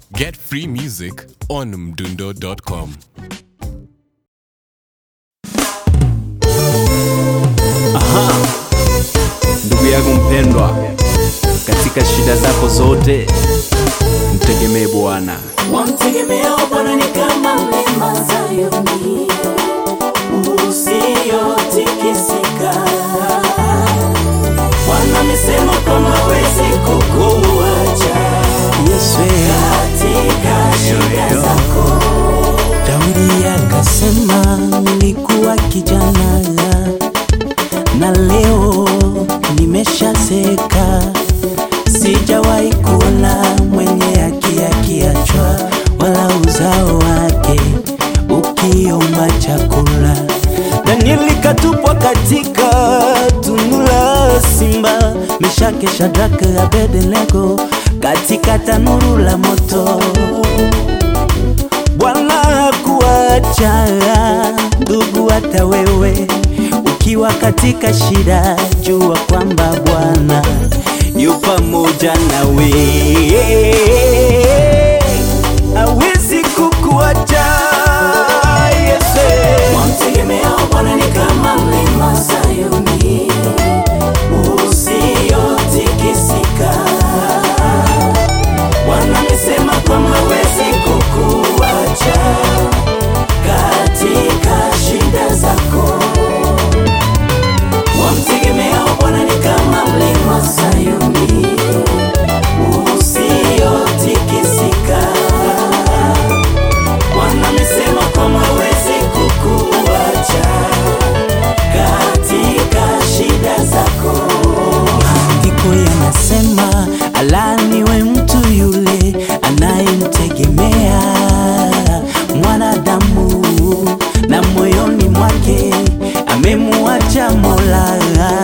Get free music on mdundo.com. Ndugu yangu mpendwa, katika shida zako zote mtegemee Bwana. Wamtegemeao Bwana ni kama mlima Sayuni usiotikisika. Bwana amesema kwamba hawezi kukuacha Yesu katika shida zako. Daudi akasema nilikuwa kijana na leo nimeshazeka, sijawahi kuona mwenye haki akiachwa, wala uzao wake ukiomba chakula. Danieli katupwa katika tundu la simba, Meshaki, Shadraka, Abednego katika tanuru la moto. Bwana hakuacha ndugu, hata wewe ukiwa katika shida, jua kwamba Bwana yu pamoja nawe, hawezi kukuacha. Yesu Wamtegemeao Bwana ni kama mlima Sayuni usiotikisika. Bwana amesema kwamba hawezi kukuacha katika shida zako. Wamtegemeao Bwana ni kama mlima Sayuni usiotikisika. Bwana amesema kwamba hawezi kukuacha katika shida zako. Maandiko yanasema alaniwe mtu yule anayemtegemea mwanadamu na moyoni mwake amemuacha Mola.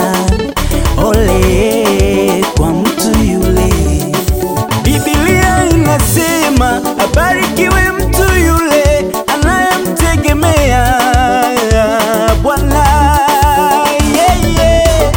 Ole kwa mtu yule. Biblia inasema abarikiwe mtu yule anayemtegemea Bwana. Yeah, yeah.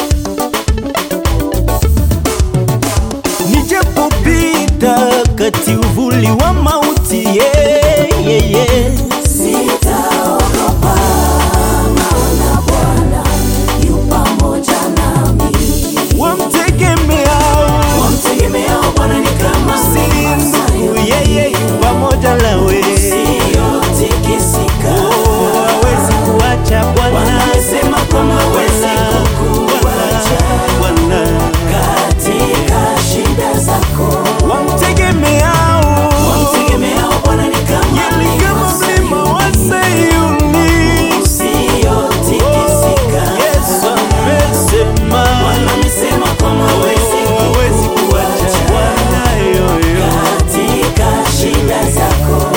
Nijapopita kati uvuli wa mauti yeah, yeah, yeah. Sitaogopa, maana Bwana yu pamoja nami. Wamtegemeao Wamtegemeao Bwana ni kama mlima sindu Sayuni yeye pamoja nawe usiotikisika. Oh, hawezi kuacha Bwana Bwana amesema kwamba hawezi kukuacha Bwana katika shida zako. wamtegemeao Wamtegemeao Bwana ni kama yeye kama mlima wa Sayuni usiotikisika. Yesu amesema Bwana amesema kwamba hawezi hawezi kuacha kukuacha Bwana yoyo katika shida zako.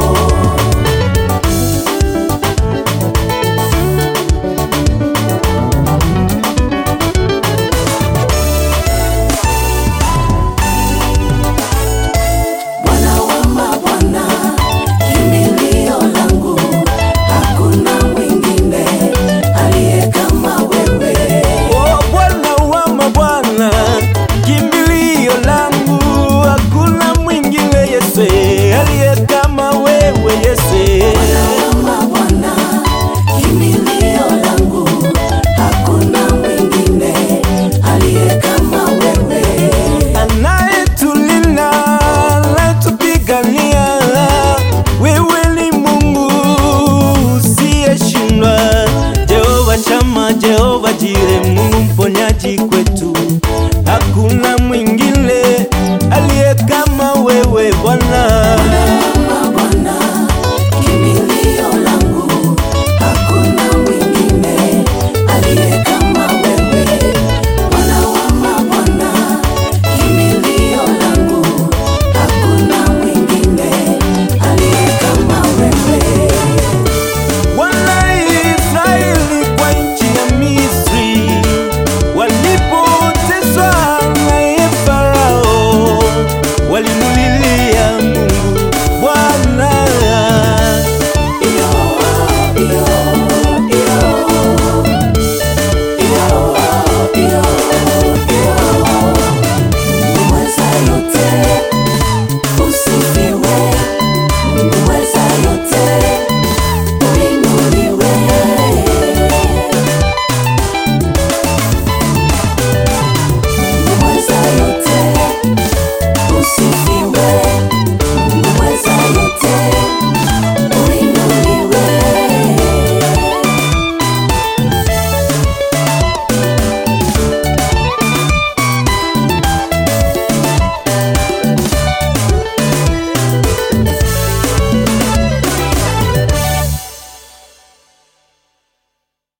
Bwana wa mabwana, kimbilio langu, hakuna mwingine aliye kama wewe. Oh, Bwana wa mabwana, kimbilio langu, hakuna mwingine Yesu aliye kama wewe Yesu. Kama Bwana, kimbilio langu, hakuna mwingine aliye kama wewe. Anayetulinda, anayetupigania, wewe ni Mungu usiyeshindwa. Jehova Shama, Jehova Jire, Mungu mponyaji kwetu, hakuna mwingine aliye kama wewe Bwana. Kama Bwana, kimbilio langu, hakuna mwingine aliye kama wewe. Bwana wa mabwana, kimbilio langu, hakuna mwingine aliye kama wewe. Wana Israeli kwa nchi ya Misri walipoteswa naye Farao, walimulilia